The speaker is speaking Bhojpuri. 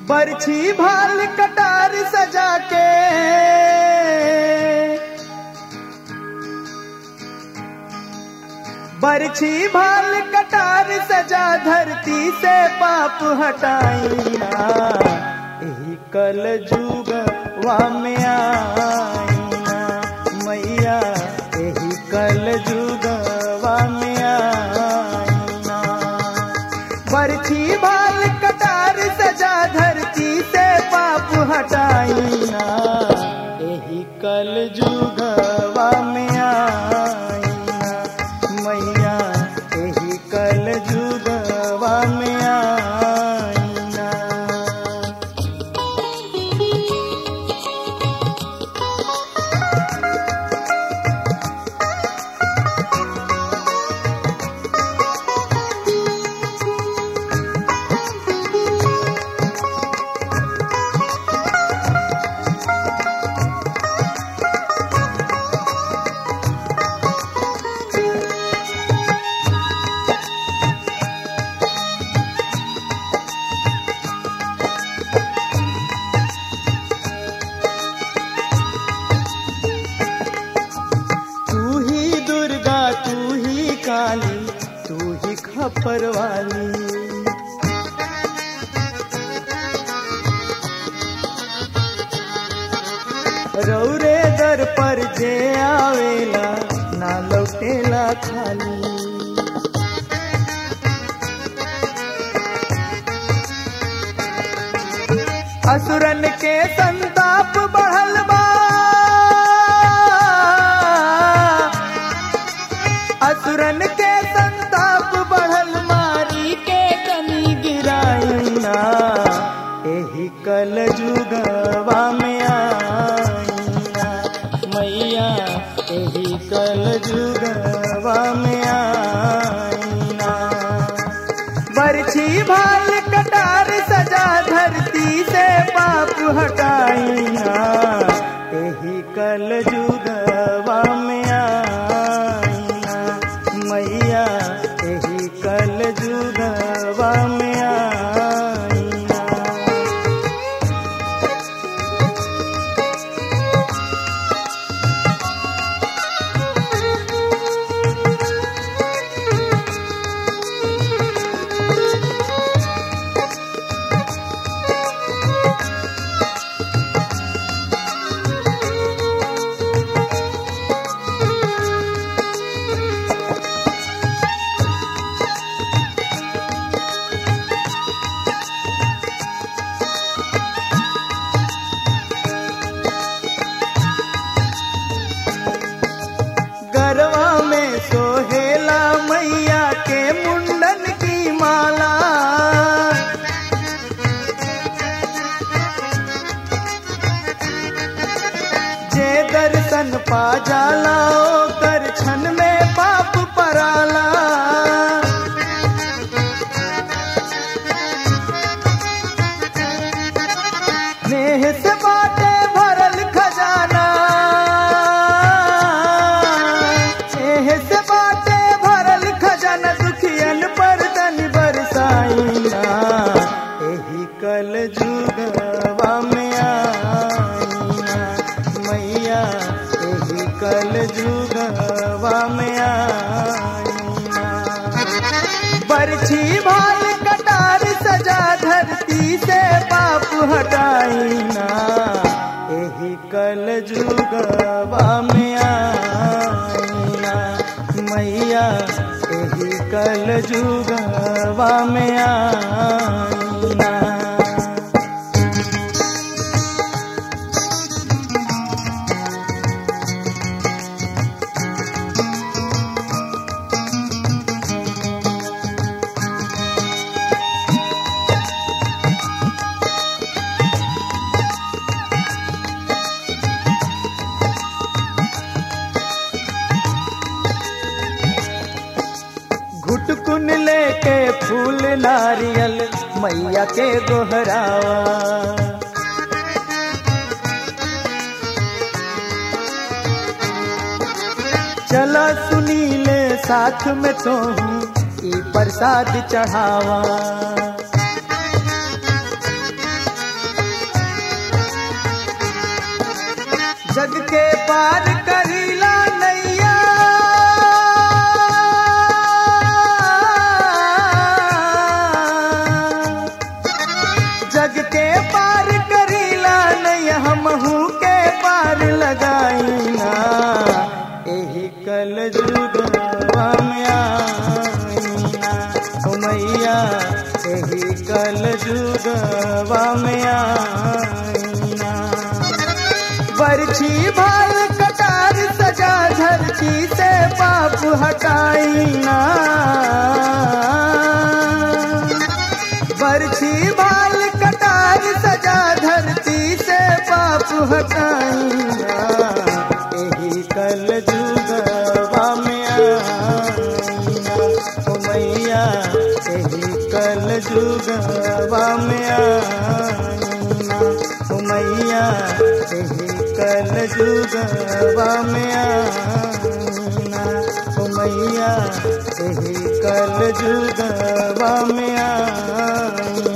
बरछी भाल कटार सजा के बरछी भाल कटार सजा धरती से पाप हटाइना यही कल जुगवा में आईना मैया यही कल जुगवा में आईना बरछी भाल कटार सजा धरती से पाप हटाइना यही कल जुगवा में आईना मैया यही कल जुगवा में आईना तू ही दुर्गा तू ही काली तू ही खपर वाली रौरे दर पर जे आवेला ना लौटेला खाली असुरन के संताप बढ़ल बा असुरन के संताप बढ़ल मारी के कनी गिराइना एही कल जुगवा में आईना मैया एही कल जुगवा में आईना बरछी भाल कटार सजा धरती से पाप हटाइना यही कल जुगवा में आईना मैया यही कल जुगवा में आईना गरवा में सोहेला मैया के मुंडन की माला जे दर्शन पा जाला कर क्षण में पाप पराला नेह से बाटे भरल खजाना नेह से बाटे भरल खजाना दुखियन पर दन बरसाइना एही कल जुगवा में आईना मैया एही कल जुगवा में आईना बरछी भाल कटार सजा धरती से पाप हटाइना यही कल जुगवा में आईना मैया यही कल जुगवा में आईना घुटकुन लेके फूल नारियल मैया के गोहरावा चला सुनीले साथ में तो ई प्रसाद चढ़ावा जग के पार करीला नैया जग के पार करीला नैया हमहू के पार लगाईना एही कल जुगवा में आईना ओ मैया एही कल जुगवा में आईना बरछी भाल कटार सजा धरती से पाप हटाईना बरछी भाल कटार सजा धरती से पाप हटाईना एही कल जुगवा में आईना ओ मैया एही कल जुगवा में आईना ओ मैया एही कल जुगवा में आईना ओ मैया एही कल जुगवा में आईना